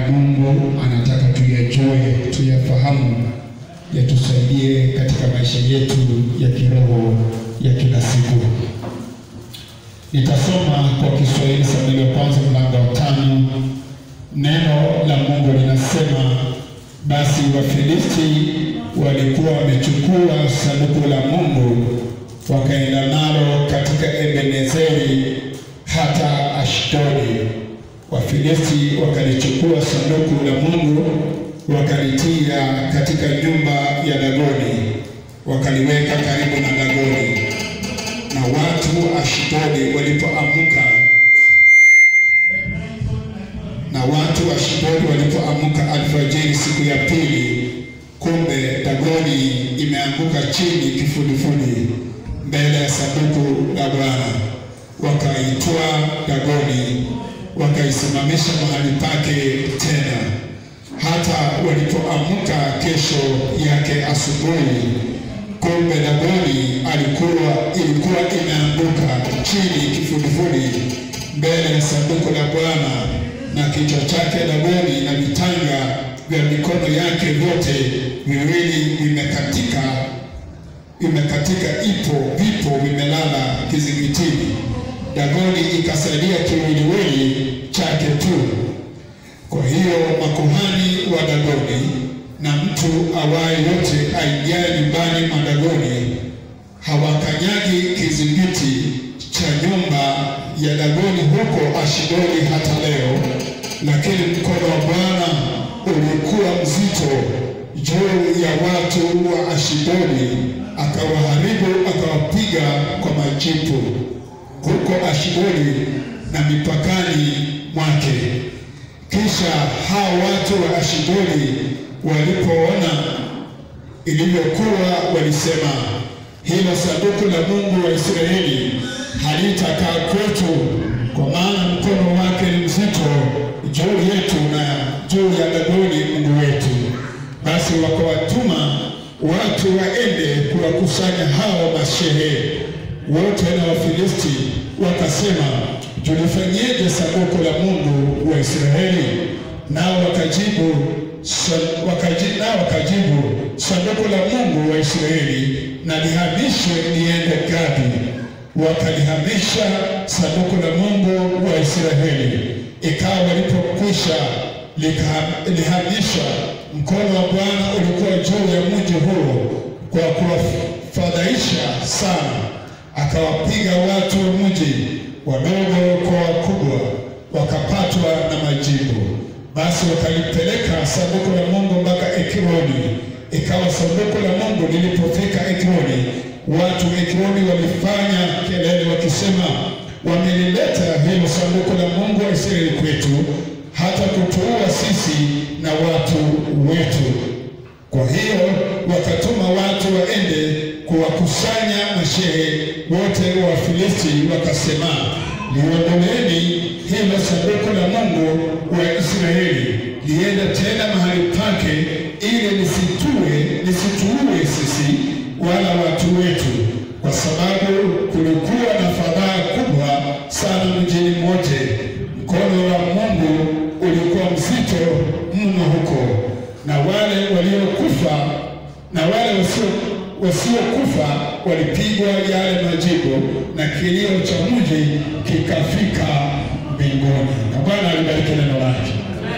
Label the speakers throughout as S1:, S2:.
S1: Mungu anataka tuyajue, tuyafahamu, yatusaidie katika maisha yetu ya kiroho ya kila siku. Nitasoma kwa Kiswahili Samueli wa kwanza mlango wa tano. Neno la Mungu linasema, basi Wafilisti walikuwa wamechukua sanduku la Mungu wakaenda nalo katika Ebenezeri hata Ashdodi. Wafilisti wakalichukua sanduku la Mungu wakalitia katika nyumba ya Dagoni, wakaliweka karibu na Dagoni. Na watu wa Ashdodi walipoamka na watu wa Ashdodi walipoamka alfajiri siku ya pili, kumbe Dagoni imeanguka chini kifudifudi mbele ya sanduku la Bwana. Wakaitwaa Dagoni wakaisimamisha mahali pake tena. Hata walipoamka kesho yake asubuhi, kumbe Dagoni alikuwa ilikuwa imeanguka chini kifudifudi mbele ya sanduku la Bwana, na kichwa chake Dagoni na vitanga vya mikono yake vyote viwili vimekatika imekatika ipo vipo vimelala kizingitini. Dagoni ikasalia kiwiliwili chake tu. Kwa hiyo makuhani wa Dagoni na mtu awaye yote aingiaye nyumbani mwa Dagoni hawakanyagi kizingiti cha nyumba ya Dagoni huko Ashdodi hata leo, lakini mkono wa Bwana ulikuwa mzito juu ya watu wa Ashdodi, akawaharibu akawapiga kwa majipu huko Ashdodi na mipakani mwake. Kisha hao watu wa Ashdodi walipoona ilivyokuwa, walisema, hilo sanduku la Mungu wa Israeli halitakaa kwetu, kwa maana mkono wake ni mzito juu yetu na juu ya Dagoni Mungu wetu. Basi wakawatuma watu waende kuwakusanya hao mashehe wote na Wafilisti, wakasema, tulifanyeje sanduku la Mungu wa Israeli? Nao wakajibu wakaji, nao wakajibu sanduku la Mungu wa Israeli na lihamishwe liende Gadi. Wakalihamisha sanduku la Mungu wa Israeli. Ikawa walipokwisha lihamishwa, mkono wa Bwana ulikuwa juu ya mji huo kwa kuwafadhaisha sana, akawapiga watu wa mji, wadogo kwa wakubwa, wakapatwa na majibu. Basi wakalipeleka sanduku la Mungu mpaka Ekroni. Ikawa sanduku la Mungu lilipofika Ekroni, watu Ekroni walifanya kelele wakisema, wamelileta hilo sanduku la Mungu wa Israeli kwetu, hata kutuua sisi na watu wetu. Kwa hiyo wakatuma watu waende kuwakusanya mashehe wote wa Filisti, wakasema, liondoleeni hilo sanduku la Mungu wa Israeli, liende tena mahali pake, ili lisitue lisituue sisi wala watu wetu, kwa sababu kulikuwa na fadhaa kubwa sana mjini mote. Mkono wa Mungu ulikuwa mzito mno huko, na wale waliokufa na wale wasio wasiokufa walipigwa yale majibu, na kilio cha mji kikafika mbinguni. Na Bwana alibariki neno lake.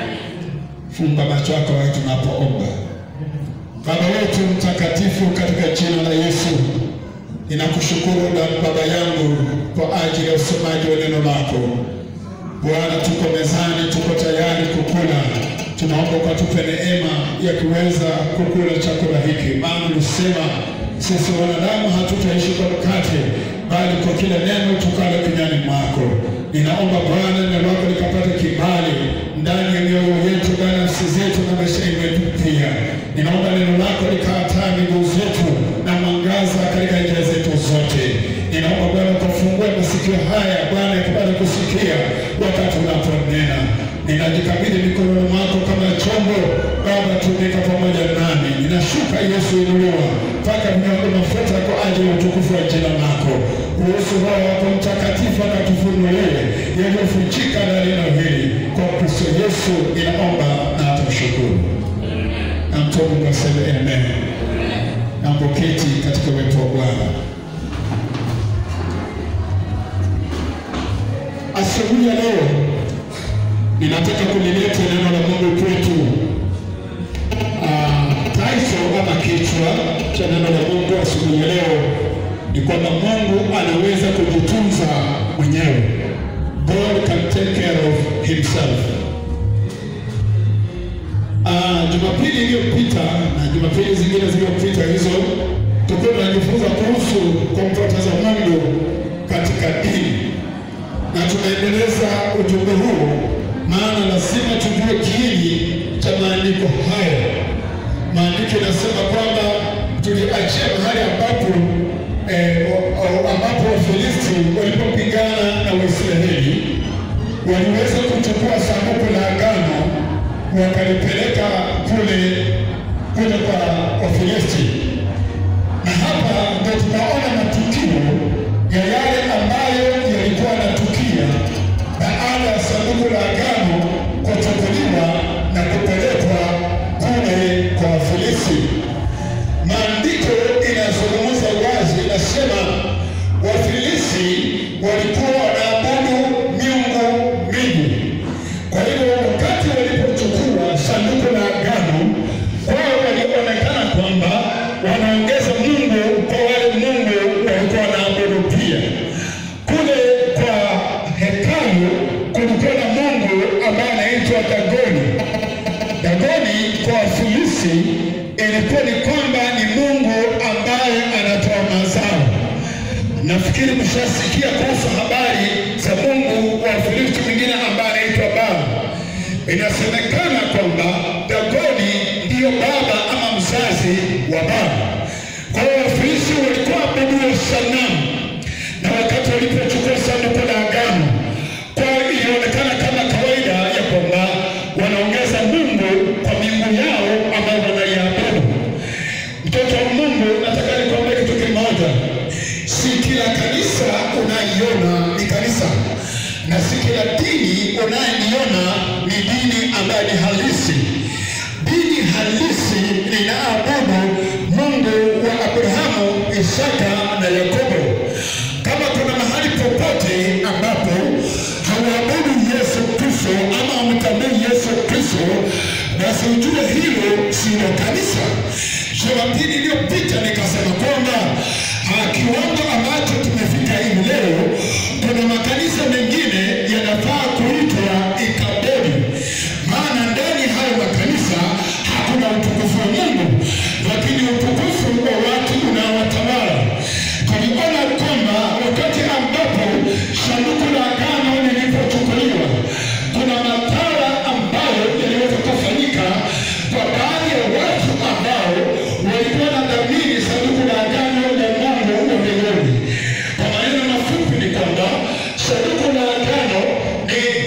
S1: Funga macho yako wakati tunapoomba. Baba wetu mtakatifu, katika jina la Yesu ninakushukuru na Baba yangu kwa ajili ya usomaji wa neno lako. Bwana, tuko mezani, tuko tayari kukula. Tunaomba ukatupe neema ya kuweza kukula chakula hiki, maana ulisema sisi wanadamu hatutaishi kwa mkate, bali kwa kila neno tukalo kinywani mwako. Ninaomba Bwana, neno lako likapata kibali ndani ya mioyo yetu, ndani ya nafsi zetu na maisha yetu pia. Ninaomba neno lako likataa miguu zetu na mwangaza katika njia zetu zote. Ninaomba Bwana ukafungue masikio haya Bwana yakapata kusikia wakati unaponena. Ninajikabidhi mikononi mwako kama chombo Baba, tumika pamoja nami. Ninashuka Yesu inuliwa mpaka miondo mafuta kwa ajili ya utukufu wa jina lako. Ruhusu Roho wako Mtakatifu akatufunulie yaliyofichika na neno hili kwa Kristo Yesu inaomba na atamshukuru. Na mtu wa Mungu aseme amen. Na mpoketi katika uwepo wa Bwana. Asubuhi ya leo ninataka kulileta neno la Mungu kwetu. Ah, title ama kichwa cha neno la Mungu asubuhi ya leo ni kwamba Mungu anaweza kujitunza mwenyewe. God can take care of himself. Ah, Jumapili iliyopita na Jumapili zingine zilizopita hizo tulikuwa tunajifunza kuhusu kumpoteza Mungu katika dini na tunaendeleza ujumbe huu, maana lazima tujue kiini cha maandiko haya. Maandiko yanasema kwamba tuliachia mahali ambapo eh, o- o- ambapo Wafilisti walipopigana na Waisraeli waliweza kuchukua sanduku la agano wakalipeleka kule kule kwa Wafilisti na hapa ndio tunaona matukio ya yale ambayo yalikuwa yanatukia baada ya sanduku la agano kuchukuliwa na kupelekwa kule kwa Wafilisti. Maandiko inazungumza wazi, inasema Wafilisti walikuwa wanaabudu miungu mingi. Kwa hiyo wakati walipochukua sanduku la agano, wao walionekana kwamba wanaongeza Mungu kwa wale Mungu walikuwa wanaabudu pia. Kule kwa hekalu kulikuwa na Mungu ambaye anaitwa Dagoni. Dagoni kwa Wafilisti ilikuwa ni kwamba ni Mungu ambaye anatoa mazao. Nafikiri mshasikia kuhusu habari za Mungu wa Wafilisti mwingine ambaye anaitwa Baal. Inasemekana kwamba Dagoni ndiyo baba ama mzazi wa Baal. Kwa hiyo Wafilisti walikuwa waabudu sanamu, na wakati walipochukua sanduku la agano, kwa hiyo ilionekana kama kawaida ya kwamba wanaongeza Mungu kwa miungu yao ambayo wanaiabudu. Mtoto wa Mungu, nataka nikwambie kitu kimoja, si kila kanisa unaiona ni kanisa, na si kila dini unayeniona ni dini ambayo ni halisi. Dini halisi linaabudu Mungu wa Abrahamu, Isaka na Yakobo. Kama kuna mahali popote ambapo hawaabudu Yesu Kristo ama hamtambui Yesu Kristo, basi ujue hilo silo kanisa. Jumapili iliyopita nikasema kwamba ah, kiwango ambacho tumefika hivi leo, kuna makanisa mengine yanafaa kuitwa ikabodi, maana ndani ya hayo makanisa hakuna utukufu wa Mungu, lakini utukufu wa watu unaowatawala. Tuliona kwamba wakati ambapo sanduku la agano lilipochukuliwa, kuna madhara ambayo yaliweza kufanyika kwa baadhi ya watu ambao walikuwa na dhamini sanduku la agano la Mungu wa mbinguni. Kwa maneno mafupi ni kwamba sanduku la agano ni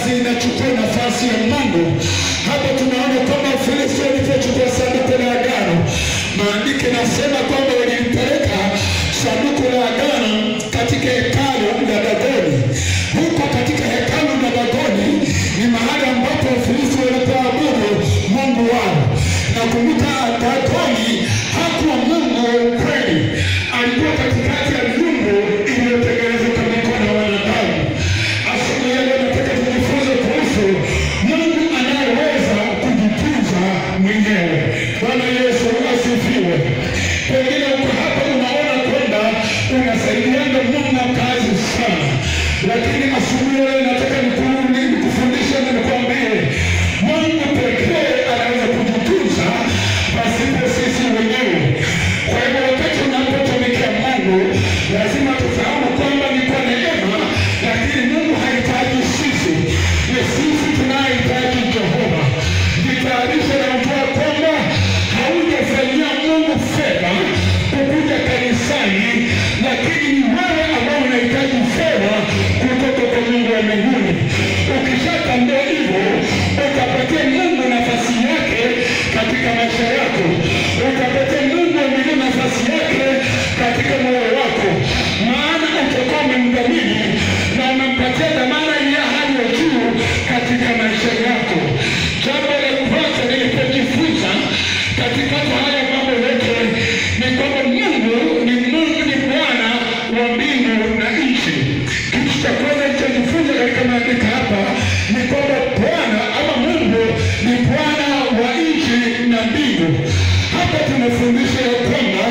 S1: inachukua nafasi ya Mungu. Hapa tunaona kwamba Wafilisti walipochukua sanduku la agano, maandiko inasema kwamba walilipeleka sanduku la agano katika hekalu la Dagoni. Huko katika hekalu la Dagoni ni mahali ambapo Wafilisti walipoabudu mungu wao. Nakumbuka Dagoni hakuwa mungu wa ukweli, alikuwa katikati ya miungu iliyotengenezwa kwa mikono ya wanadamu. Asubuhi ya leo nataka tujifunze kuhusu Mungu anayeweza kujitunza mwenyewe. Bwana Yesu asifiwe. Pengine uko hapa unaona kwamba unasaidiana Mungu kazi sana, lakini asubuhi ya leo nataka nikurudi nikufundishe na nikwambie Mungu pekee anaweza kujitunza pasipo sisi wenyewe. Kwa hivyo wakati unapotumikia Mungu lazima tufahamu kwamba ni kwa neema, lakini Mungu hahitaji sisi, ni sisi tunayehitaji Jehova. Jitayarishe na ujua kwamba haujafanyia Mungu fedha kukuja kanisani, lakini ni wewe ambao unahitaji fedha kutoka kwa Mungu wa mbinguni. Ukishatambua hivyo, utapatia Mungu nafasi yake katika maisha yako, utapatia Mungu wa mbinguni nafasi yake katika moyo wako, maana utakuwa umemdhamini na umempatia dhamana ya hali ya juu katika maisha yako. Jambo la kwanza nilipojifunza katikati haya mambo yote ni kwamba Mungu ni Mungu, ni Bwana wa mbingu na nchi. Kitu cha kwanza nilichojifunza katika maandiko hapa ni kwamba Bwana ama Mungu ni Bwana wa nchi na mbingu. Hapa tunafundisha ya kwamba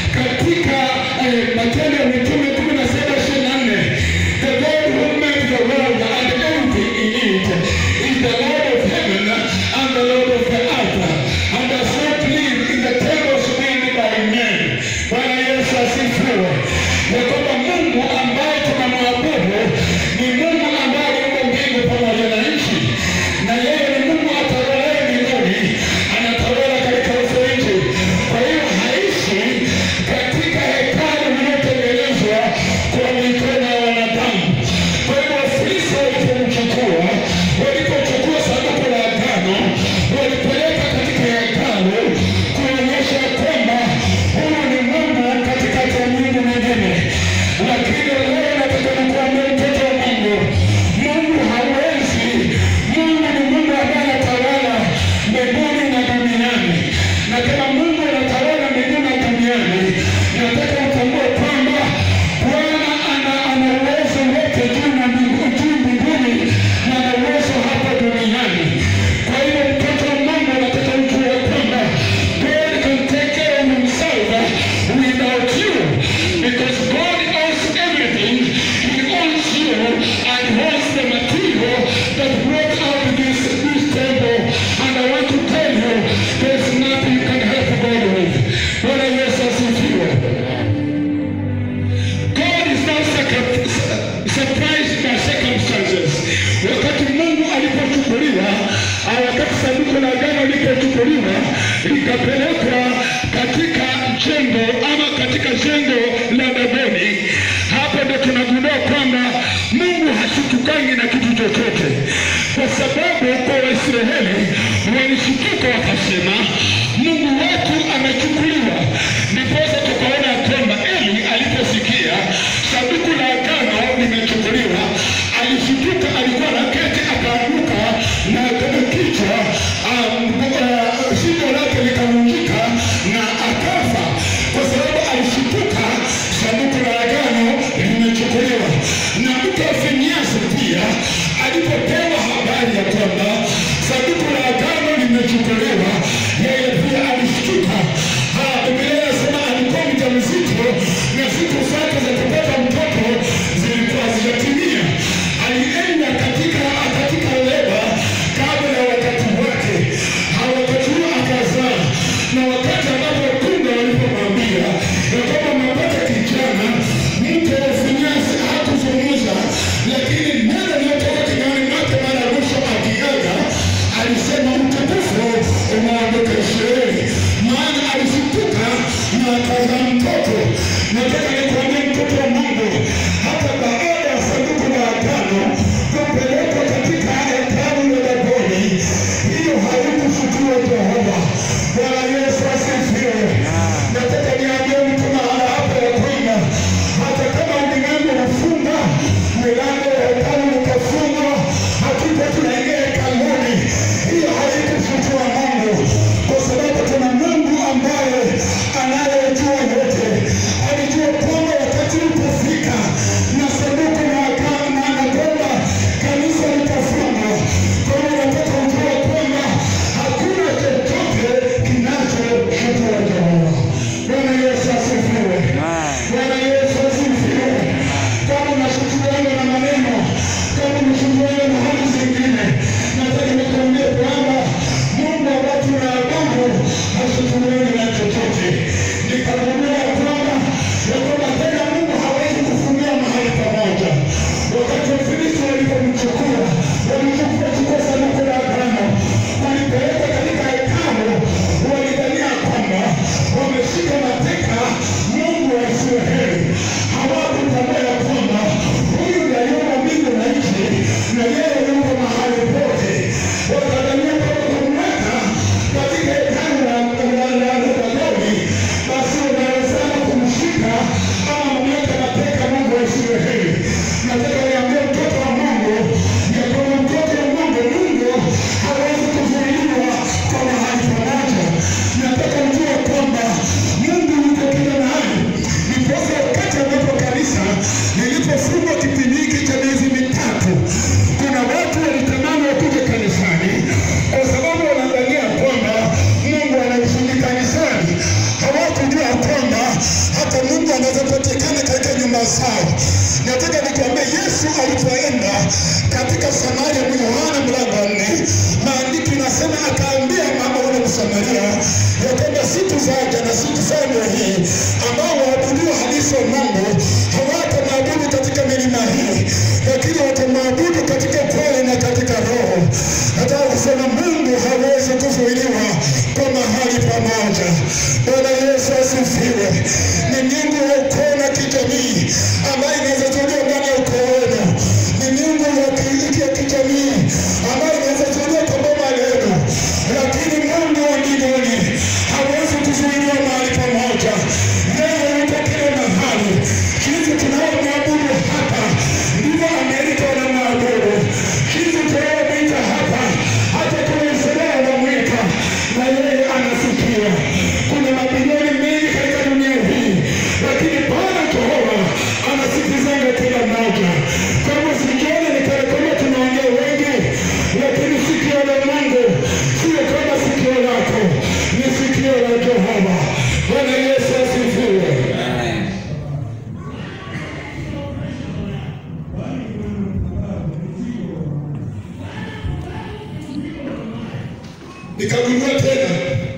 S1: katika eh, Matendo ya Mitume kumi na saba ishirini na nne the Lord who made the world and everything in it is the Lord of heaven and the Lord of the earth and does not live in the temples made by men. Bwana Yesu asifiwe. Ya kwamba Mungu ambaye tunamwabudu ni Mungu ambaye aliumba mbingu pamoja na nchi, na yeye ni Mungu atawalaye mbinguni, anatawala katika uso nchi. Kwa hiyo haishi katika hekalu lililotengenezwa kwa mikono ya wanadamu. Kwa hivyo Wafilisti walipomchukua, walipochukua sanduku la agano, walipeleka katika hekalu kuonyesha kwamba huyu ni Mungu katikati ya miungu mingine. Lakini leo nataka nikuambia mtoto wa Mungu, Mungu hawezi. Mungu ni Mungu ambaye anatawala mbinguni na duniani, na kama Mungu anatawala mbinguni na duniani, nataka utambue kwamba Bwana ana ana uwezo wote juu na mbingu- juu mbinguni na ana uwezo hapa duniani. Kwa hiyo mtoto wa Mungu nataka ujue kwamba God can take care of himself without you because God owns everything. He owns you and owns the material that brought out this, this temple. And I want to tell you, there's nothing you can help God with. Bwana Yesu asifiwe. God is not circum- surprised by circumstances. Wakati Mungu alipochukuliwa, au wakati sanduku la agano lilipochukuliwa likapelekwa katika jengo ama katika jengo la Dagoni, hapo ndo tunagundua kwamba Mungu hashitukangi na kitu chochote, kwa sababu kwa Waisraeli walishituka wakasema, Mungu wetu amechukuliwa. Ndiposa tukaona kwamba Eli aliposikia sanduku la agano limechukuliwa, alishituka, alikuwa na keti, akaanguka na kichwa, um, uh, shingo lake likavunjika na akafa, kwa sababu alishituka sanduku la agano limechukuliwa. Na mke wa Finehasi pia alipopewa habari ya kwamba sanduku la agano limechukuliwa, yeye katika Samaria, Yohana mlango wa nne, maandiko inasema akaambia mama ule Msamaria ya kwamba siku zaja na siku zangu hii ambao waabudiwa halisi wa Mungu hawatamwabudu katika milima hii, lakini watamwabudu katika kweli na katika roho. Nataka kusema Mungu hawezi kuzuiliwa kwa mahali pamoja. Bwana Yesu asifiwe. Ni Mungu wa ukoo na kijamii ambaye inaweza zuiliwa ndani ya ukoo wenu. Ni Mungu wa ki- ya kijamii ambaye inaweza zuiliwa kwa boma lenu, lakini Mungu wa mbinguni hawezi kuzuiliwa mahali pamoja. Yeye yuko kila mahali. Jinsi tunaomwabudu hapa ndivyo Amerika wanamwabudu. Jinsi tunaomwita hapa hata kule Israeli wanamwita, na yeye anasikia. Kuna mabilioni mengi katika dunia hii, lakini Bwana Jehova anasikizanga kila mmoja. Kwa hivyo sikioni ni kana kwamba tunaongea wengi, lakini sikio la Mungu sio kama sikio lako, ni sikio la Jehova. Bwana Yesu asifiwe. Nikagundua tena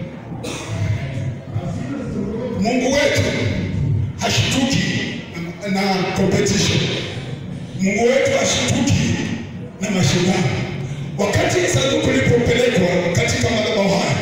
S1: Mungu wetu hashtuki na competition. Mungu wetu hashtuki na mashindano. Wakati sanduku lilipopelekwa katika madhabahu haya,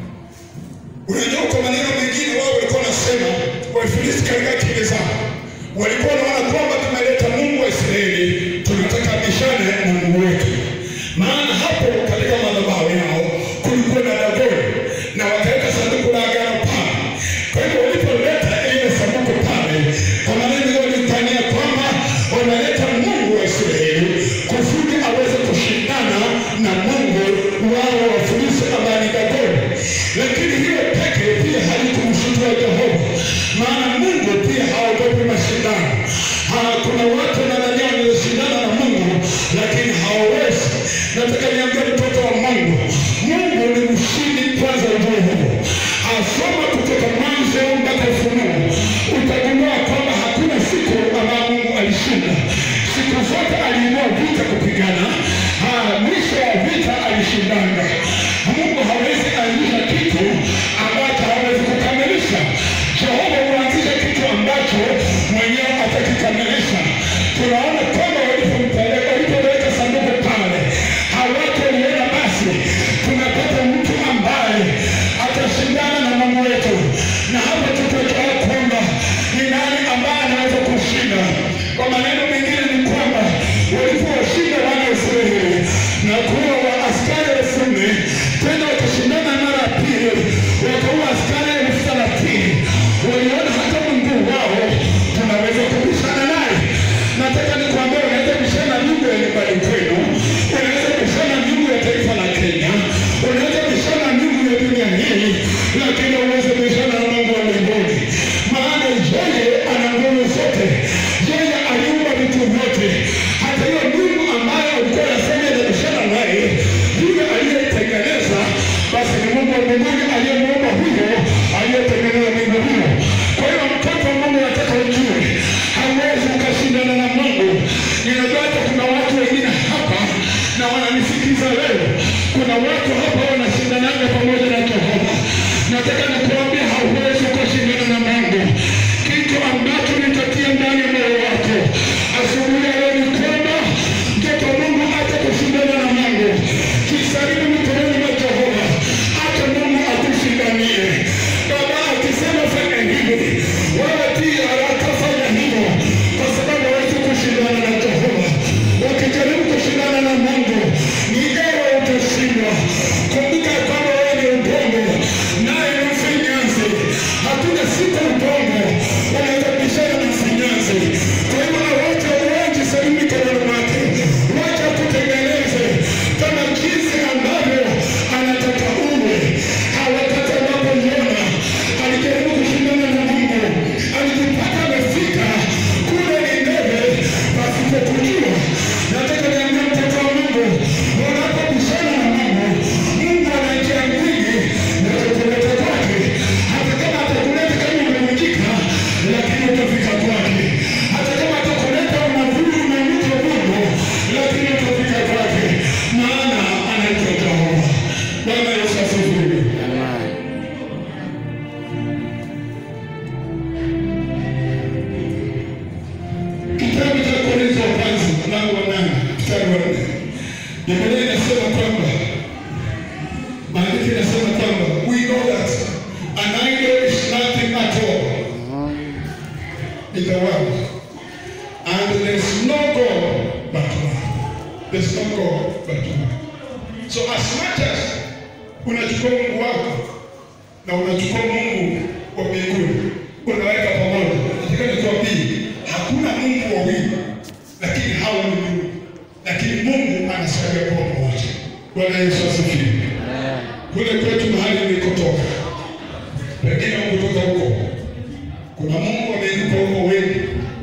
S1: unajua, kwa maneno mengine, wao walikuwa wanasema, Wafilisti katika akili zao walikuwa wanaona kwamba tumeleta Mungu wa Israeli, tunataka bishane na Mungu wetu. Maana hapo katika madhabahu yao kulikuwa na Dagoni na wakaweka sanduku la agano pale. Kwa hivyo walipoleta ile sanduku pale, kwa maneno walifanyia kwamba wanaleta Mungu wa Israeli kusudi aweze kushindana na Mungu wao wa Filisti ambaye ni Dagoni. Lakini hiyo peke pia halikumshutua Jehova, maana Mungu pia haogopi mashindano. Ha, kuna watu wanadhania wanashindana na Mungu lakini hawawezi. Nataka niambie mtoto wa Mungu, Mungu ni mshindi kwanza, ujue hivyo. Asoma kutoka Mwanzo mpaka Ufunuo, utagundua kwamba hakuna siku ambayo Mungu alishinda. Siku zote aliinua vita kupigana, ha, mwisho wa vita alishindanga. Mungu hawezi anzisha kitu ambacho hawezi kukamilisha. Jehova huanzisha kitu ambacho mwenyewe atakikamilisha. Tunaona kwamba walipompeleka walipoweka sanduku pale, hawatu waliona basi tumepata mtu ambaye atashindana na Mungu wetu, na hapa tutajua kwamba ni nani ambaye anaweza kushinda. Kwa maneno mengine ni kwamba walipowashinda wana wa Israeli na kuwa wa askari elfu nne tena wakashindana mara ya pili wakaua askari elfu thelathini waliona hata Mungu wao tunaweza kubishana naye. Nataka nikwambia, unaweza bishana na Mungu ya nyumbani kwenu, unaweza bishana na Mungu ya taifa la Kenya, unaweza bishana na Mungu ya dunia hii, lakini uweze bishana na Mungu wa mbinguni, maana yeye ana nguvu zote, yeye aliumba vitu vyote. Hata hiyo Mungu ambayo ulikuwa unasema inabishana naye, yule aliyetengeneza basi ni Mungu wa mbinguni aliyemuumba huyo aliyetengeneza mbingu hiyo. Kwa hiyo mtoto wa Mungu, nataka ujue hauwezi ukashindana na Mungu. Ninajua hata kuna watu wengine hapa na wananisikiza leo, kuna watu hapa wanashindanaga pamoja na Jehova. Nataka nikuambia hauwezi ukashindana na Mungu. Kitu ambacho nitatia ndani ya moyo wako asubuhi ya leo ni kwamba mtoto wa Mungu hata kushindana na Mungu, jisalimu mikononi mwa Jehova, hata Mungu akushindanie. Baba akisema fanya hivi, wewe pia haraka fanya hivyo, kwa sababu hawezi kushindana na Jehova. Ukijaribu kushindana na Mungu, ni ewe utashindwa. Kumbuka kwamba wewe ni udongo, naye ni kwamba maandiko inasema kwamba we know that an idol is nothing at all in the world and there's no God but one. There's no God but one. So as much as unachukua Mungu wako na unachukua Mungu wa mbinguni unaweka pamoja, nataka nikwambie hakuna Mungu wawili, lakini hao ni Mungu, lakini Mungu anasaidia kwa pamoja. Bwana Yesu asifiwe. Kule kwetu mahali nilikotoka, pengine kutoka huko, kuna Mungu ameinuka huko wengi,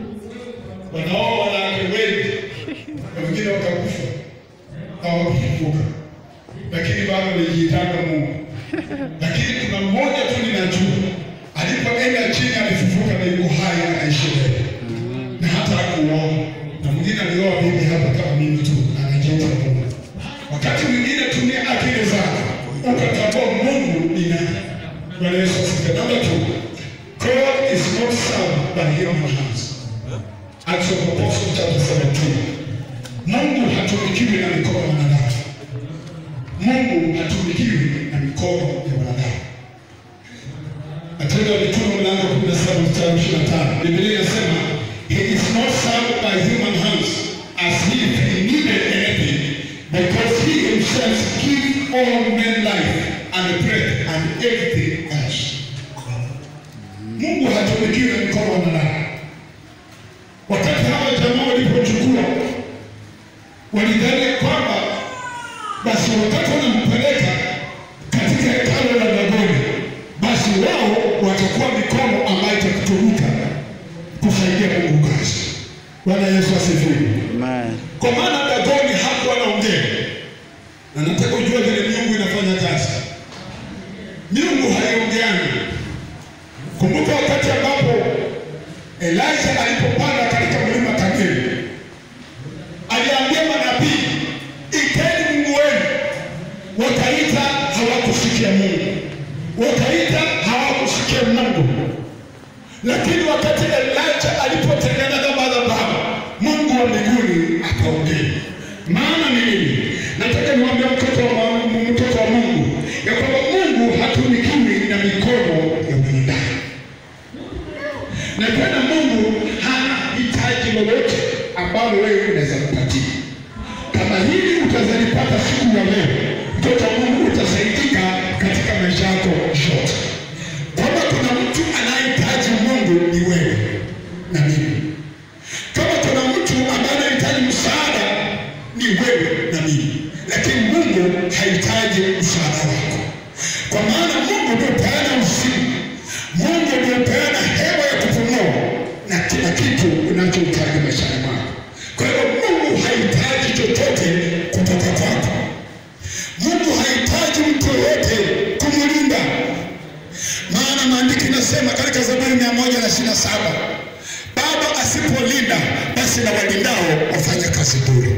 S1: wanaoa wanawake wengi, na wengine wakakufa hawakufufuka, lakini bado alijiitanga Mungu. Lakini kuna mmoja tu ninajua, alipoenda chini alifufuka na yuko hai anaishi leo, na hata hakuoa. Na mwingine alioa bibi hapa kama mimi tu, anajiita Mungu. Wakati mwingine tumia akili zako ukatambua Mungu ni nani. Bwana Yesu asifiwe. Namba two, God is not served by human hands. Acts of Apostles chapter 17. Mungu hatumikiwi na mikono ya wanadamu. Mungu hatumikiwi na mikono ya wanadamu. Matendo ya Mitume mlango wa 17 mstari 25. Biblia inasema he is not served by human hands as if he needed anything because he himself gives all men life and breath and everything else. Mungu hatumikiwi na mikono ya wanadamu. Wakati hawa jamaa walipochukua walidhani kwamba basi wakati wanampeleka katika hekalo la Dagoni, basi wao watakuwa mikono ambayo itakutumika kusaidia Mungu kazi. Bwana Yesu asifiwe.
S2: Amen.
S1: Kwa maana Dagoni hakuwa anaongea, na nataka ujue vile miungu inafanya kazi. Miungu haiongeani. Kumbuka wakati ambapo Elijah alipopanda katika mlima Karmeli, aliambia manabii, iteni Mungu wenu. Wakaita, hawakusikia Mungu, wakaita, hawakusikia Mungu. Lakini wakati Elijah alipotengeneza madhabahu, Mungu wa mbinguni akaongea. Maana ni nini? Nataka niwaambie mtoto wa Mungu, mtoto wa Mungu ya kwamba Mungu hatumikiwi na mikono ya mwanadamu na tena Mungu hana hitaji lolote ambalo wewe unaweza kupatia. Kama hili utazalipata siku ya leo, mtoto wa Mungu utasaidika katika maisha yako yote. Kama kuna mtu anayehitaji Mungu ni wewe na mimi. Kama kuna mtu ambaye anahitaji msaada ni wewe na mimi, lakini Mungu hahitaji msaada wako, kwa maana Mungu ndio peana uzima, Mungu ndio peana hewa ya kupumua na kila kitu unachohitaji maishani mwako. Kwa hiyo Mungu hahitaji chochote kutoka kwako. Mungu hahitaji mtu yoyote kumlinda, maana maandiko inasema katika Zaburi mia moja na ishirini na saba baba asipolinda basi na walindao wafanya kazi bure.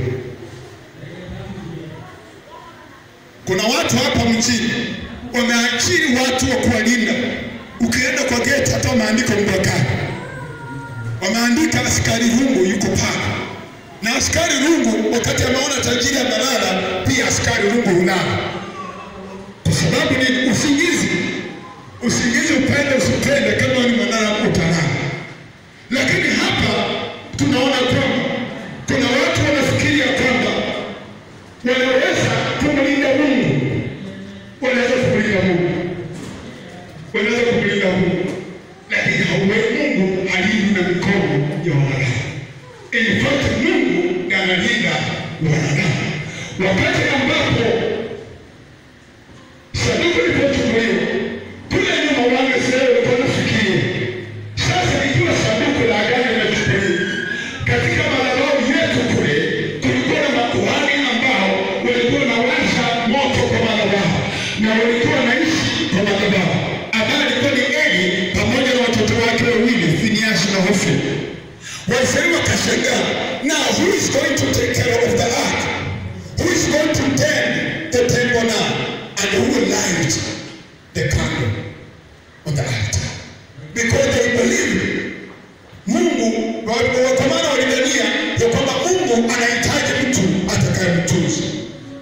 S1: Kuna watu hapa mjini wameajiri watu wa kuwalinda. Ukienda kwa geti, hata wameandika mbakani, wameandika askari rungu yuko pale, na askari rungu wakati ameona tajiri amelala, pia askari rungu hulala, kwa sababu ni usingizi. Usingizi upende usipende, kama ni mwanadamu utalala. Lakini hapa tunaona kwamba kuna watu wanafikiria kwamba wanaweza kumlinda Mungu, wanaweza kumlinda Mungu, wanaweza kumlinda Mungu, lakini hauwe Mungu halindwi na mikono ya wanadamu. In fact, Mungu ndiye analinda wanadamu. Wakati ambapo sanduku lilipochukuliwa kule nyuma, wale Israeli walikuwa wanafikiria sasa, ikiwa sanduku la agano limechukuliwa katika madhabahu yetu kule, kulikuwa na makuhani ambao walikuwa wanawasha moto kwa madhabahu na walikuwa wanaishi kwa madhabahu, ambaye alikuwa ni Eli pamoja na watoto wake wawili Finiasi na Hofni. Waisraeli wakashangaa, now who is going to take care of the ark? Who is going to tend the temple now? And who will light the candle on the altar? Because they believed Mungu, wa- wa- kwa maana walidhania ya kwamba Mungu anahitaji mtu atakayemtunza.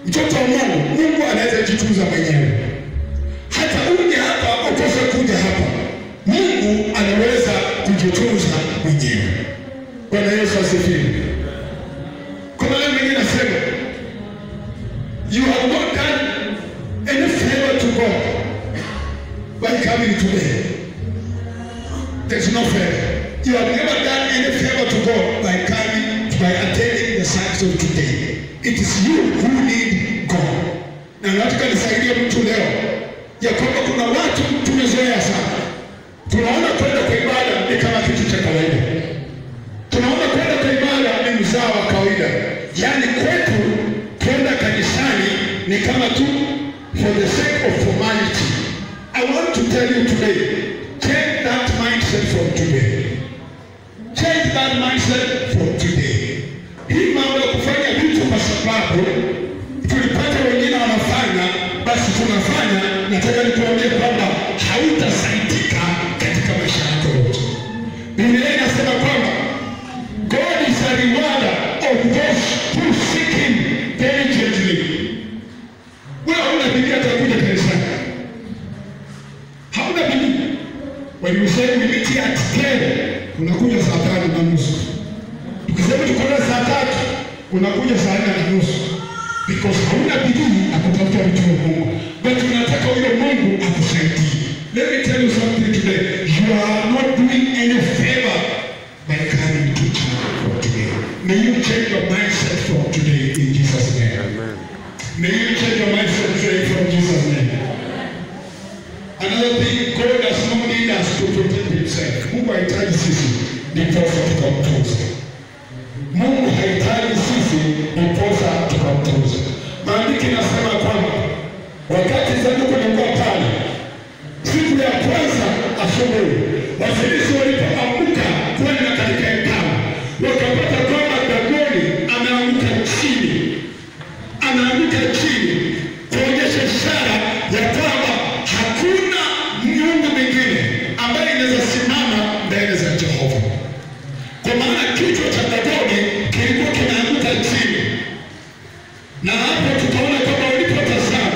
S1: Mtoto wa Mungu, Mungu anaweza jitunza mwenyewe. Hata uje hapa ukose kuja hapa, Mungu anaweza kujitunza mwenyewe. Bwana Yesu asifiwe. Kuna leo mwingine nasema you have not done any favor to God by coming today. There's no favor. You have never done any favor to God by coming, by attending the service of today. It is you who need God. Na nataka nisaidie mtu leo ya kwamba kuna watu tumezoea sana, tunaona kwenda kwa ibada ni kama kitu cha kawaida, tunaona kwenda kwa ibada ni mzaa wa kawaida, yaani kwetu kwenda kanisani ni kama tu for the sake of formality. I want to tell you today, change that mindset from today. Change that mindset from today. Hii mambo ya kufanya vitu kwa sababu tulipata wengine wanafanya, basi tunafanya. Nataka nikuambie kwamba hautasaidika katika maisha yako yote. Biblia inasema kwamba God is a rewarder of those who seek him diligently. Wewe hauna bidii atakuja kanisani, hauna bidii. When you say we meet here at 10, unakuja saa tano na nusu. Tukisema tukutane saa tatu, unakuja saa nne na nusu. Because hauna bidii ya kutafuta vitu vya Mungu. But tunataka huyo Mungu akusaidie. Let me tell you something today. You are not doing any favor by coming to church from today. May you change your mindset from today in Jesus' name. May you change your mindset today from Jesus' name. Another thing, God does not need us to protect himself. Mungu hahitaji sisi ndiposa tukamtunze. Mungu hahitaji sisi ndiposa tukamtunze. Maandiko inasema kwamba wakati sanduku lilikuwa pale, siku ya kwanza asubuhi, wafilisi walipoamka kwenda katika hekalu, wakapata kwamba Dagoni ameanguka chini anaanguka chini kuonyesha ishara ya kwamba hakuna miungu mingine ambaye inaweza simama mbele za Jehova, kwa maana kichwa cha Dagoni kilikuwa kinaanguka chini, na hapo tutaona kwamba walipotazama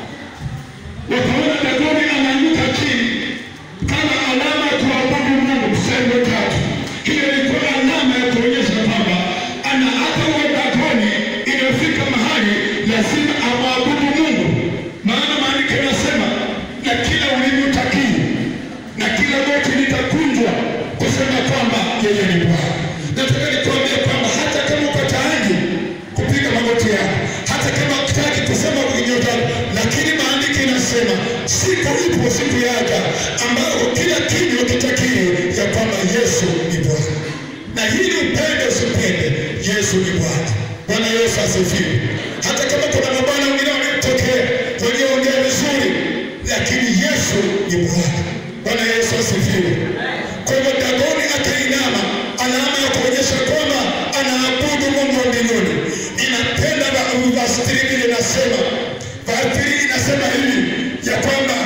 S1: wakaona Dagoni anaanguka chini kama alama ya kuabudu Mungu. Mstari wa tatu, hiyo ilikuwa alama ya kuonyesha kwamba ana hata huyo Dagoni inafika mahali lazima amwabudu Mungu, maana maandiko yanasema na kila ulimi utakiri na kila goti litakunjwa kusema kwamba yeye ni Bwana. Nataka nikuambia kwamba hata kama uko tayari kupiga magoti yako, hata kama hutaki kusema kwenye nyota, lakini maandiko inasema siku ipo, siku yaja ambayo kila kinywa kitakiri ya kwamba Yesu ni Bwana, na hili upende usipende, Yesu ni Bwana. Bwana Yesu asifiwe. Hata kama kuna mabwana wengine wamemtokea walioongea vizuri, lakini Yesu ni Bwana. Bwana Yesu asifiwe. Kwa hivyo Dagoni akainama, alama ya kuonyesha kwamba anaabudu Mungu wa mbinguni. Ninapenda verse 3 vile inasema, verse 3 inasema hivi ya kwamba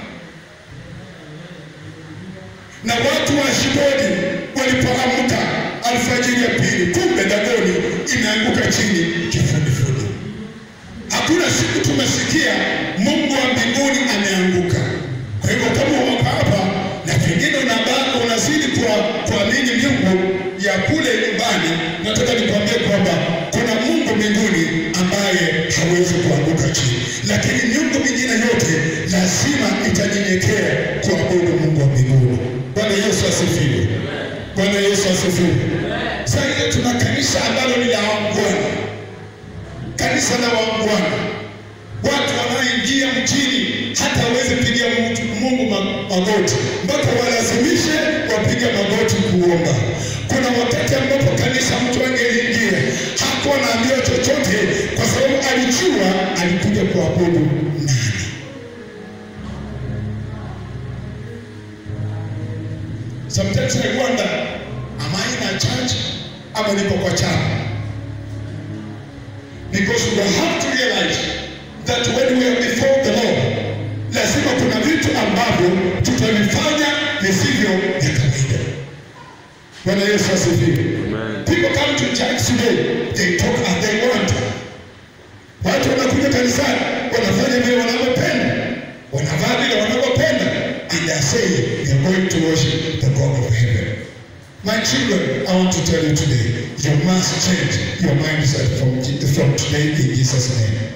S1: na watu wa Ashidodi walipoamka alfajiri ya pili, kumbe Dagoni imeanguka chini kifudifudi. Hakuna siku tumesikia Mungu wa mbinguni ameanguka. Kwa hivyo kama uko hapa na pengine unabaki unazidi kwa kuamini miungu ya kule nyumbani, nataka nikwambie kwamba kuna Mungu mbinguni ambaye hawezi kuanguka chini, lakini miungu mingine yote lazima itanyenyekea kuabudu Mungu wa mbinguni. Bwana Yesu asifiwe. Bwana Yesu asifiwe. Sasa hiyo tuna kanisa ambalo ni la waungwana, kanisa la waungwana, watu wanaoingia mjini hata hawezi pigia mtu- Mungu ma- magoti, mpaka walazimishe wapiga magoti kuomba. Kuna wakati ambapo kanisa mtu angeliingia hakuwa naambiwa chochote, kwa sababu alijua alikuja kuabudu nani. Sometimes I wonder, am I in a church ama niko kwa chama? Because we have to realize that when we are before the Lord, lazima kuna vitu ambavyo tutavifanya visivyo vya kawaida. Bwana Yesu asifiwe.
S2: Amen.
S1: People come to church today, they talk as they want. Watu wanakuja kanisani wanafanya vile wanavyopenda, wanavaa vile wanavyopenda, and they are saying they are going to worship the God of heaven. My children, I want to tell you today, you must change your mindset from, from today in Jesus' name.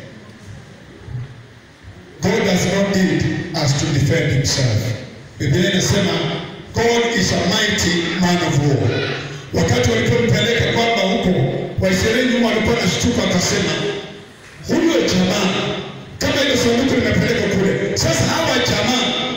S1: God does not need us to defend himself. Biblia inasema God is a mighty man of war. Wakati walipompeleka kwamba huko Waisraeli nyuma walikuwa nashtuka, akasema huyo jamaa kama ile sanduku limepelekwa kule, sasa hawa jamaa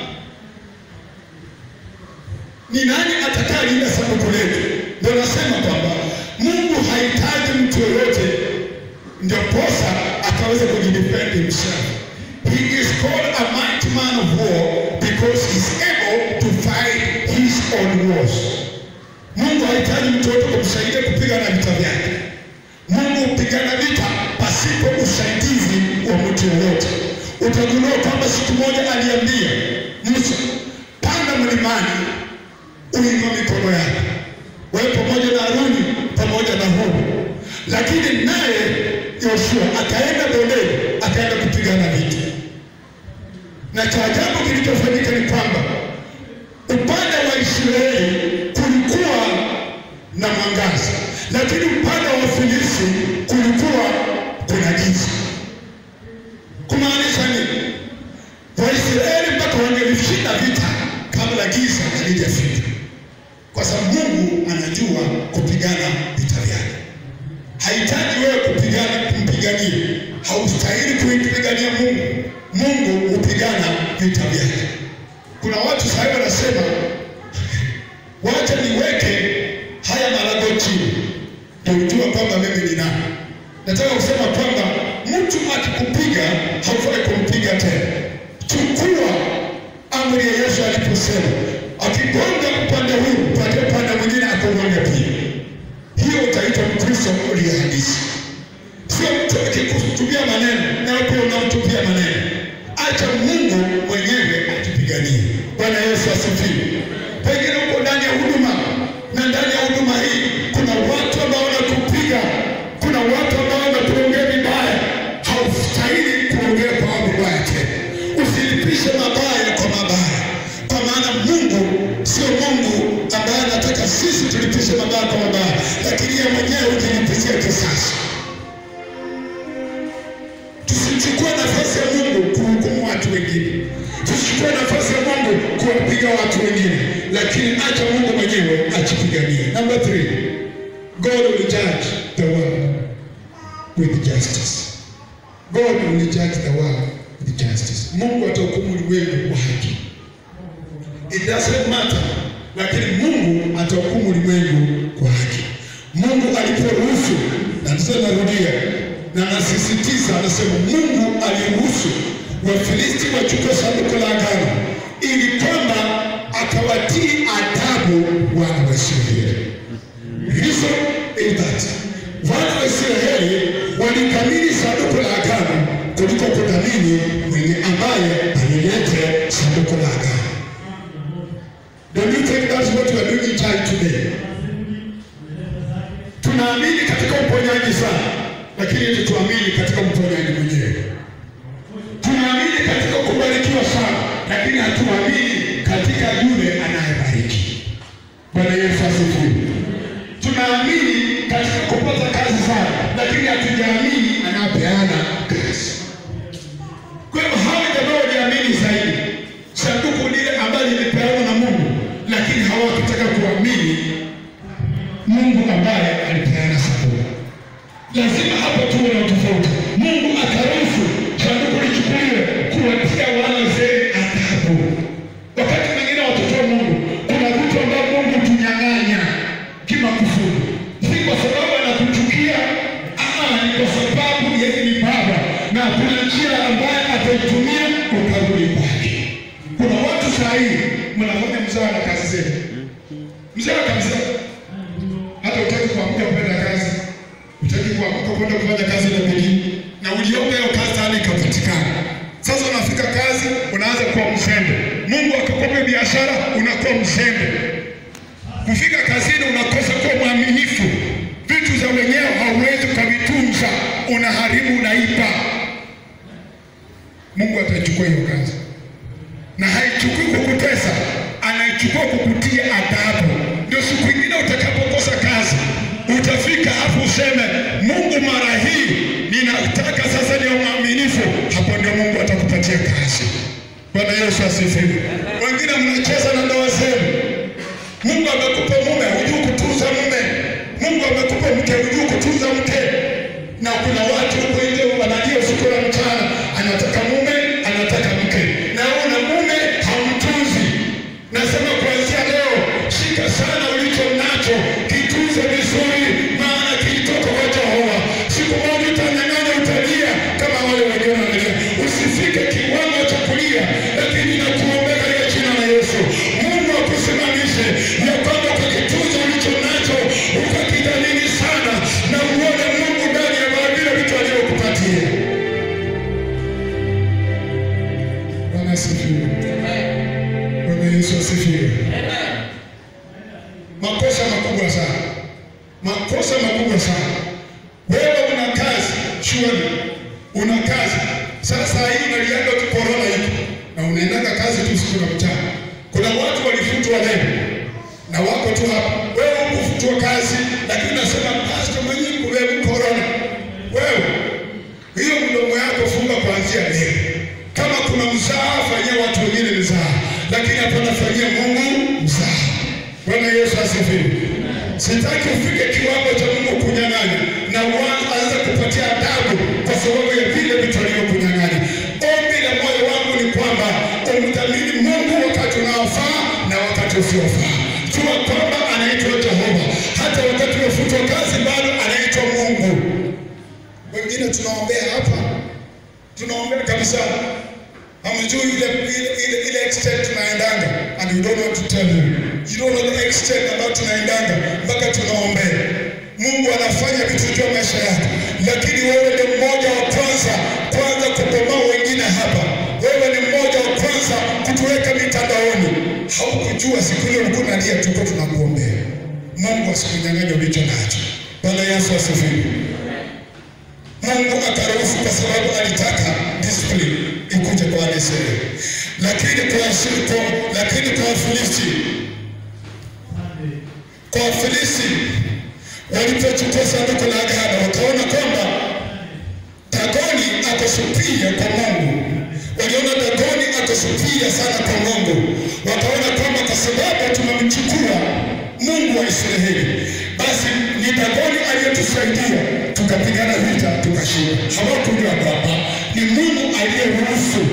S1: ni nani atakayelinda sanduku letu? Ndio nasema kwamba Mungu hahitaji mtu yoyote ndio posa akaweza kujidefend himself. He is called a mighty man of war because he is able to fight his own wars. Mungu hahitaji mtu yoyote kumsaidia kupigana vita vyake. Mungu hupigana vita pasipo usaidizi wa mtu yoyote. Utagundua kwamba siku moja aliambia Musa, panda mlimani uinua mikono yako wewe pamoja na Haruni pamoja na Huri, lakini naye Yoshua akaenda bondeni, akaenda kupigana vita. Na cha ajabu kilichofanyika ni kwamba upande wa Israeli kulikuwa na mwangaza, lakini upande wa Wafilisti kulikuwa kuna giza. Kumaanisha nini? Waisraeli mpaka wangelishinda vita kabla giza halijafika, kwa sababu Mungu anajua kupigana vita vyake. Hahitaji wewe kupigana kumpigania, haustahili kumpigania Mungu. Mungu hupigana vita vyake. Kuna watu sasa hivi wanasema wacha niweke haya marago chini ndio ujue kwamba mimi ni nani. Nataka kusema kwamba mtu akikupiga haufai kumpiga tena. Chukua amri ya Yesu aliposema, akigonga upande huu, upande upande mwingine akugonga pia. Hiyo utaitwa Mkristo uliye halisi, sio mtu akikutumia maneno na wewe pia unamtupia maneno. Acha Mungu mwenyewe atupiganie. Bwana Yesu asifiwe. Pengine uko ndani ya huduma na ndani ya huduma hii kuna watu ambao wanakupiga, kuna watu ambao wanakuongea vibaya. Haustahili kuongea kwa mabaya tena, usilipishe mabaya kwa mabaya, kwa maana Mungu sio Mungu ambaye anataka sisi tulipishe mabaya kwa mabaya, lakini yeye mwenyewe hujilipizie kisasi. Tusichukue nafasi ya Mungu kuhukumu watu wengine, tusichukue nafasi ya Mungu kuwapiga watu wengine, lakini acha Mungu mwenyewe achipiganie. Number three, God will judge the world with justice. God will judge the world with justice. Mungu atahukumu ulimwengu kwa haki. It doesn't matter, lakini Mungu atahukumu ulimwengu kwa haki. Mungu aliporuhusu, na sasa narudia na nasisitiza, anasema Mungu aliruhusu Wafilisti wachukue sanduku la agano ili kwamba akawatii adabu wana wa Israeli. Reason is that wana wa Israeli walikamili sanduku la agano kuliko kudhamini mwenye ambaye alilete sanduku la agano. Don't you think that's what we are doing in church today? Tunaamini katika uponyaji sana, lakini eti tuamini katika mponyaji mwenyewe. Tunaamini katika kubarikiwa sana, lakini hatuamini katika yule anayebariki. Bwana Yesu asifiwe. Tunaamini katika kupata kazi sana, lakini hatujaamini anapeana kazi. Kwa hivyo hawa jamaa waliamini zaidi sanduku lile ambalo lilipeanwa na Mungu, lakini hawakutaka kuamini Mungu ambaye alipeana sanduku. Lazima hapo tuwe na tofauti. Mungu akaruhusu sanduku lichukuliwe kuwatia wana Israeli adhabu. Wakati mwingine watoto wa Mungu, kuna vitu ambavyo Mungu tunyang'anya kimakusudi, si kwa sababu anakuchukia, ama ni kwa sababu yeye ni Baba na kuna njia ambayo ataitumia ukarudi kwake. Kuna watu saa hii mnafanya mzaha na kazi zenu, mzaha kabisa, hata utaki kuamka kwenda kazi, utaki kuamka kwenda kufanya kazi na bidii, na uliomba hiyo kazi hali ikapatikana. Sasa unafika kazi, unaanza kuwa mzembe. Mungu akakupa biashara, unakuwa mzembe. Kufika kazini, unakosa kuwa mwaminifu. Vitu za wenyewe hauwezi ukavitunza, unaharibu, unaiba. Mungu ataichukua hiyo kazi, na haichukui kukutesa, anaichukua kukutia adabu. Ndio siku ingine utakapokosa kazi utafika hapo useme, Mungu, mara hii ninataka sasa ni mwaminifu. Hapo ndio Mungu atakupatia kazi. Bwana Yesu asifiwe. Wengine mnacheza na ndoa zenu. Mungu amekupa mume, hujui kutunza mume. Mungu amekupa mke, hujui kutunza mke. Na kuna watu huko nje wanalia usiku na mchana, anataka mume, anataka mke, na una mume hamtunzi. Nasema kuanzia leo, shika sana ulicho nacho, kitunze vizuri, maana kilitoka kwa Jehova. Siku moja utanyang'anya, utalia kama wale wengine wanalia. Usifike kiwango cha kulia, lakini nakuombea katika jina la Yesu, Mungu akusimamishe ya kwamba ukakitunza ulicho nacho, ukakidhamini sana, na uone Mungu ndani ya vile vitu alivyokupatia. Bwana asifiwe. Bwana Yesu asifiwe. Makosa makubwa sana, makosa makubwa sana. Wewe una kazi shule, una kazi sasa hii unalianga tu korona hiki na unaendaga kazi tu siku na mchana. Kuna watu walifutwa leo na wako tu hapa, wewe hukufutwa kazi, lakini unasema pastor mwenyewe kuwewe korona. Wewe hiyo mdomo yako funga kuanzia leo. Kama kuna mzaha, fanyia watu wengine mzaha, lakini hapana fanyia Mungu mzaha. Bwana Yesu asifiwe. Sitaki ufike kiwango cha Mungu kunyang'anya na uanze kupatia adabu kwa sababu ya vile vitu alivyokunyang'anya. Ombi la moyo wangu ni kwamba umthamini Mungu wakati unaofaa na wakati usiofaa. Jua kwamba anaitwa Jehova, hata wakati umefutwa kazi bado anaitwa Mungu. Wengine tunaombea hapa, tunaombea kabisa hamjui ile ile ile ile extent tunaendanga and you don't want to tell you you don't know the extent ambayo tunaendanga mpaka tunaombea Mungu anafanya vitu juu ya maisha yako, lakini wewe ni mmoja wa kwanza kwanza kubomoa wengine hapa. Wewe ni mmoja wa kwanza kutuweka mitandaoni. Haukujua siku ile ulikuwa unalia, tuko tunakuombea. Mungu asikunyang'anye ulicho nacho. Bwana Yesu asifiwe. Mungu akaruhusu kwa sababu alitaka discipline ikuje kwa Israeli, lakini kwa kwa lakini kwa Wafilisti kwa Wafilisti walipochukua sanduku la agano wakaona kwamba Dagoni akosupia kwa Mungu, waliona Dagoni akosupia sana kwa Mungu, wakaona kwamba kwa sababu tumemchukua Mungu wa Israeli, basi ni Dagoni aliyetusaidia tukapigana vita tukashinda. Hawakujua kwamba ni Mungu aliyeruhusu,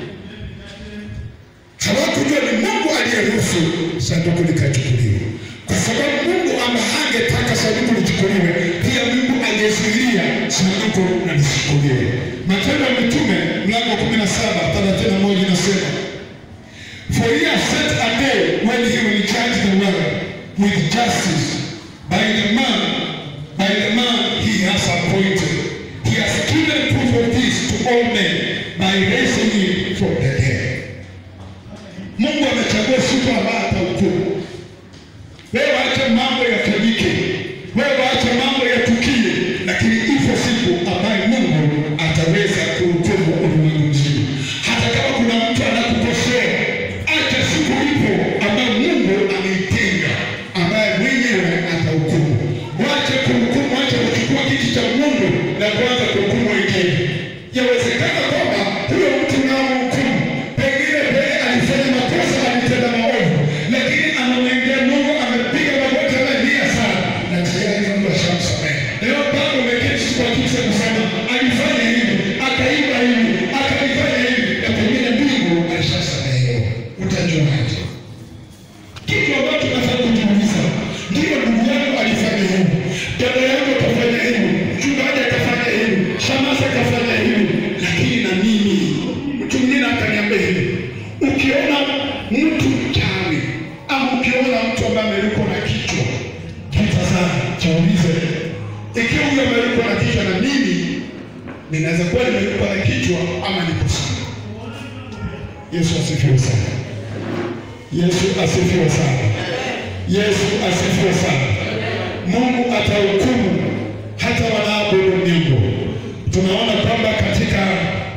S1: hawakujua ni Mungu aliyeruhusu sanduku likachukuliwa, kwa sababu Mungu ambaye hangetaka sanduku lichukuliwe, pia Mungu angezuilia sanduku na lisichukuliwe. Matendo ya Mitume mlango wa kumi na saba thelathini na moja inasema For he has set a day when he will judge the world with justice by the man, by the man he has appointed. He has given proof of this to all men by raising him from the dead. Mungu amechagua siku ambayo atahukumu. Wewe acha mambo yafanyike, wewe acha mambo yatukie, lakini ipo siku ambayo Mungu ataweza kuhukumu ulimwengu mzima. Hata kama kuna mtu anakukosea, acha siku ipo ambayo Mungu ameitenga, ambaye mwenyewe atahukumu. Wache kuhukumu, wache kuchukua kiti cha Mungu na kuanza kuhukumu wengine. Yawezekana kwamba huyo mtu unaomhukumu pengine yeye alifanya makosa, alitenda maovu, lakini anamwendea Mungu, amepiga magoti, analia sana, na tayari Mungu ashamsamehe. Leo bado umeketi kwa kiti cha kusema alifanya hivi, akaiba hivi, akaifanya hivi, na pengine Mungu alishasamehewa. Utajuaje? Kitu ambacho nafaa kujiuliza, ndiyo ndugu yangu alifanya hivi, dada yangu akafanya hivi, mchungaji akafanya hivi, shamasa akafanya hivi, lakini na mimi mtu mwingine akaniambia hivi, ukiona mtu mchawi ama ukiona mtu ambaye amelikwa na kichwa, kitazame, jiulize, ikiwa huyo amelikwa na kichwa na mimi ninaweza kuwa nimelikwa na kichwa ama niko sawa. Yesu asifiwe sana. Yesu asifiwe sana. Yesu asifiwe sana. Mungu atahukumu hata wanaabudu miungu. Tunaona kwamba katika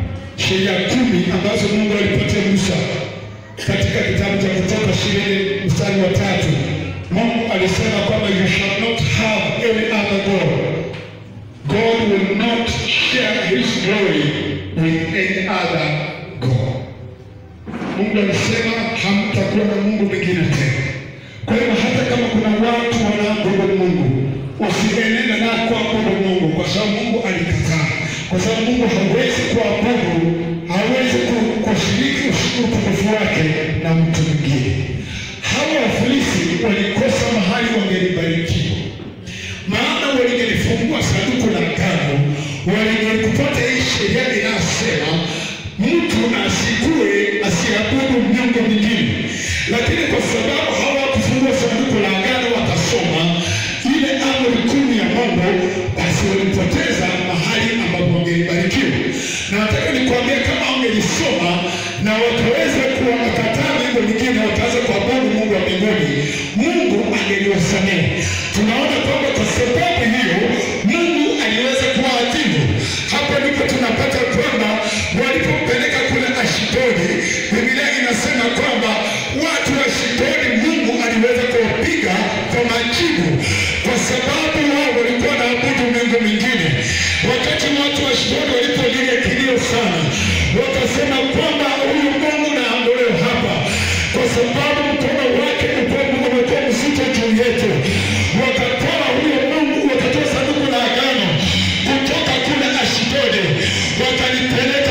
S1: sheria kumi ambazo Mungu alipatia Musa katika kitabu cha Kutoka ishirini mstari wa tatu Mungu alisema kwamba you shall not have any other god. God will not share his glory with any other god. Mungu alisema hamtakuwa na Mungu mwingine tena. Kwa hiyo hata kama kuna watu wanaabudu Mungu, usienende na kuabudu Mungu, kwa sababu Mungu alikataa, kwa sababu Mungu hawezi kuabudu, hawezi ku- kushiriki utukufu wake na mtu mwingine. Hawa Wafilisti walikosa mahali wangelibarikiwa, maana walingelifungua sanduku la agano, walingelikupata hii sheria inayosema mtu asikue asiabudu miungu mingine, lakini kwa sababu hawakufungua sanduku la agano wakasoma ile amri kumi ya Mungu, basi walipoteza mahali ambapo wangelibarikiwa. Na nataka nikwambie, kama wangelisoma na wakaweza kuwakataa miungu mingine, wakaanza kuabudu Mungu wa mbinguni, Mungu angeliwasamehe. Tunaona kwamba kwa sababu hiyo Mungu aliweza kuwaadhibu. Hapo ndipo tunapata kwamba walipompeleka kule Ashidodi, Biblia inasema kwamba watu wa Ashidodi Mungu aliweza kuwapiga kwa majibu, kwa sababu wao walikuwa na abudu miungu mingine. Wakati watu wa Ashidodi walipolia kilio sana, wakasema kwamba huyu Mungu na aondolewe hapa, kwa sababu mkono wake umekuwa umekuwa mzito juu yetu. Wakatoa huyo Mungu, wakatoa sanduku la agano kutoka kule Ashidodi, wakalipeleka